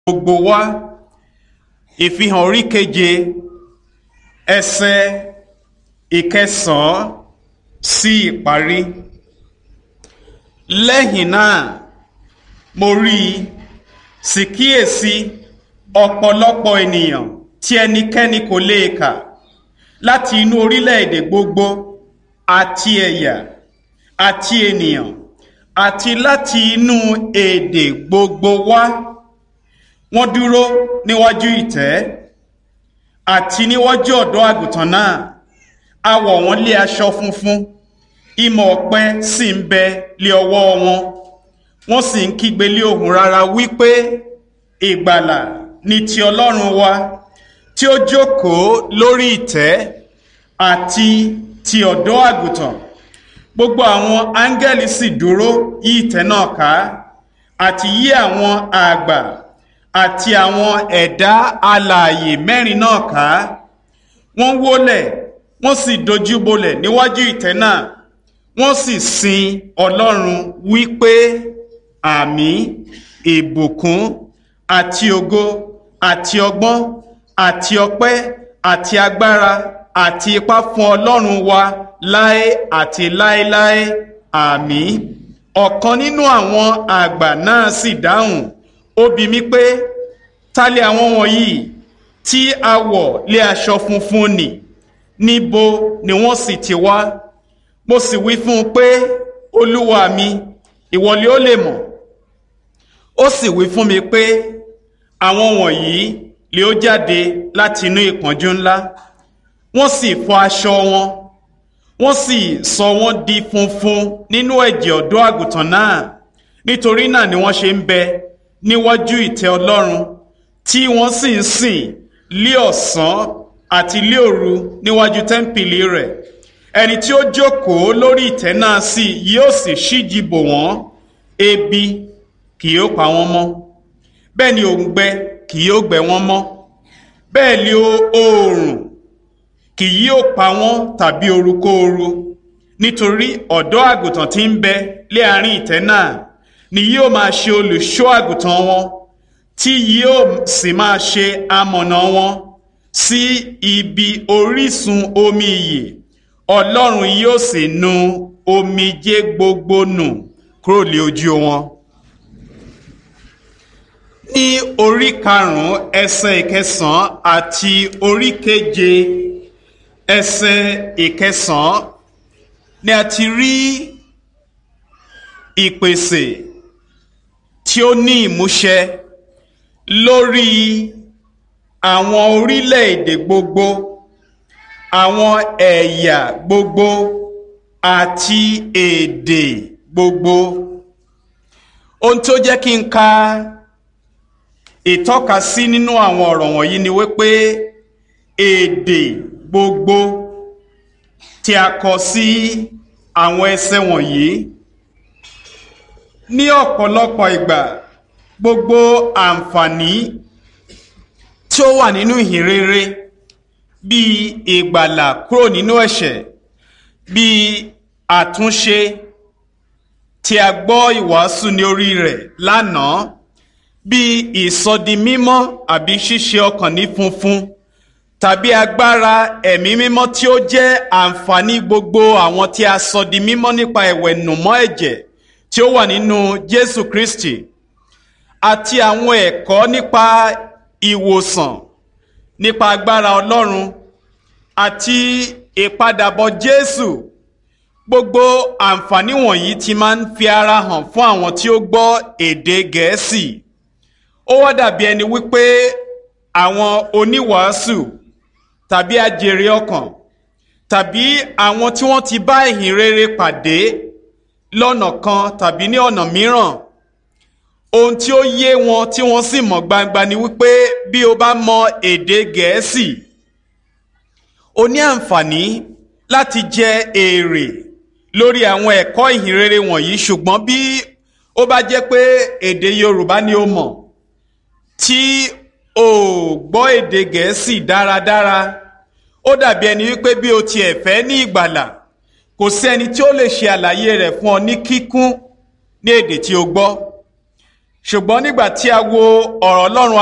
gbogbo wa ìfihàn orí keje ẹsẹ̀ ìkẹsàn-án sí ìparí lẹ́yìn náà mo rí i sì kíyèsí ọ̀pọ̀lọpọ̀ ènìyàn tí ẹnikẹ́ni kò lè kà láti inú orílẹ̀-èdè gbogbo àti ẹ̀yà àti ènìyàn àti láti inú èdè gbogbo wá wọ́n dúró níwájú ìtẹ́ àti níwájú ọ̀dọ́ àgùntàn náà a wọ̀ wọ́n lé aṣọ funfun ìmọ̀ ọ̀pẹ sì ń bẹ lé ọwọ́ wọn wọ́n sì ń kígbe lé ohùn rara wípé ìgbàlà ni ti ọlọ́run wa tí ó jókòó lórí ìtẹ́ àti ti ọ̀dọ́ àgùntàn gbogbo àwọn áńgẹ́lì sì dúró yí ìtẹ́ náà ká àti yí àwọn àgbà àti àwọn ẹ̀dá alààyè mẹ́rin náà ká wọ́n wólẹ̀ wọ́n sì dojú bolẹ̀ níwájú ìtẹ́ náà wọ́n sì sin ọlọ́run wípé àmì ìbùkún àti ògo àti ọgbọ́n àti ọpẹ́ àti agbára àti ipá fún ọlọ́run wa láé àti láéláé àmì ọ̀kan nínú àwọn àgbà náà sì dáhùn ó bi mí pé ta lè àwọn wọ̀nyí tí a wọ̀ lé aṣọ funfun nì níbo ni wọ́n sì ti wá mo sì wí fún un pé olúwa mi ìwọ ni ó lè mọ̀ ó sì wí fún mi pé àwọn wọ̀nyí lè ó jáde láti inú ìpọ́njú ńlá wọ́n sì fọ aṣọ wọn wọ́n sì sọ wọ́n di funfun nínú ẹ̀jẹ̀ ọ̀dọ́ àgùntàn náà nítorí náà ni wọ́n ṣe ń bẹ níwájú ìtẹ́ ọlọ́run tí wọ́n sì ń sìn lé ọ̀sán àti lé òru níwájú tẹ́ḿpìlì rẹ̀ ẹni tí ó jókòó lórí ìtẹ́ náà sì yóò sì ṣíji bò wọ́n ebi kì yóò pa wọ́n mọ́ bẹ́ẹ̀ ni òǹgbẹ kì yóò gbẹ wọ́n mọ́ bẹ́ẹ̀ ni oòrùn kì yóò pa wọ́n tàbí orukóoru nítorí ọ̀dọ́ àgùntàn tí ń bẹ lé àárín ìtẹ́ náà ni yóò máa ṣe olùṣọ́ àgùntàn wọn tí yóò sì máa ṣe amọ̀nà wọn sí ibi orísun omi ìyè ọlọ́run yóò sì nu omijé gbogbo nù kúrò lé ojú wọn. ní orí karùn-ún ẹsẹ̀ ìkẹsàn-án àti orí keje ẹsẹ̀ ìkẹsàn-án ni a ti rí ìpèsè tí ó ní ìmúṣẹ lórí àwọn orílẹ̀-èdè gbogbo àwọn ẹ̀yà gbogbo àti èdè gbogbo ohun tó jẹ́ kí n ka ìtọ́ka sí nínú àwọn ọ̀rọ̀ wọ̀nyí ni wípé èdè gbogbo tí a kọ sí àwọn ẹsẹ̀ wọ̀nyí ní ọ̀pọ̀lọpọ̀ ìgbà gbogbo àǹfààní tí ó wà nínú ìhìnrere bíi ìgbàlà kúrò nínú ẹ̀ṣẹ̀ bíi àtúnṣe tí a gbọ́ ìwàásù ní orí rẹ̀ lánàá bíi ìsọdimímọ́ àbí ṣíṣe ọkàn ní funfun tàbí agbára ẹ̀mí mímọ́ tí ó jẹ́ àǹfààní gbogbo àwọn tí a sọ di mímọ́ nípa ìwẹ̀nùmọ́ ẹ̀jẹ̀ tí ó wà nínú Jésù Kristi àti àwọn ẹ̀kọ́ nípa ìwòsàn nípa agbára Ọlọ́run àti ìpadàbọ̀ Jésù gbogbo àǹfààní wọ̀nyí ti máa ń fi ara hàn fún àwọn tí ó gbọ́ èdè Gẹ̀ẹ́sì ó wá dàbí ẹni wípé àwọn oníwàásù tàbí ajèrè ọkàn tàbí àwọn tí wọ́n ti bá ìhìn rere pàdé lọ́nà kan tàbí ní ọ̀nà mìíràn ohun tí ó yé wọn tí wọ́n sì mọ̀ gbangba ni wípé bí o bá mọ èdè Gẹ̀ẹ́sì o ní àǹfààní láti jẹ èrè lórí àwọn ẹ̀kọ́ ìhìn rere wọ̀nyí ṣùgbọ́n bí ó bá jẹ́ pé èdè Yorùbá ni o mọ̀ tí o gbọ́ èdè Gẹ̀ẹ́sì dáradára ó dàbí ẹni wípé bí o tiẹ̀ fẹ́ ní ìgbàlà kò sí ẹni tí ó lè ṣe àlàyé rẹ̀ fún ọ ní kíkún ní èdè tí o gbọ́ ṣùgbọ́n nígbà tí a wo ọ̀rọ̀ ọlọ́run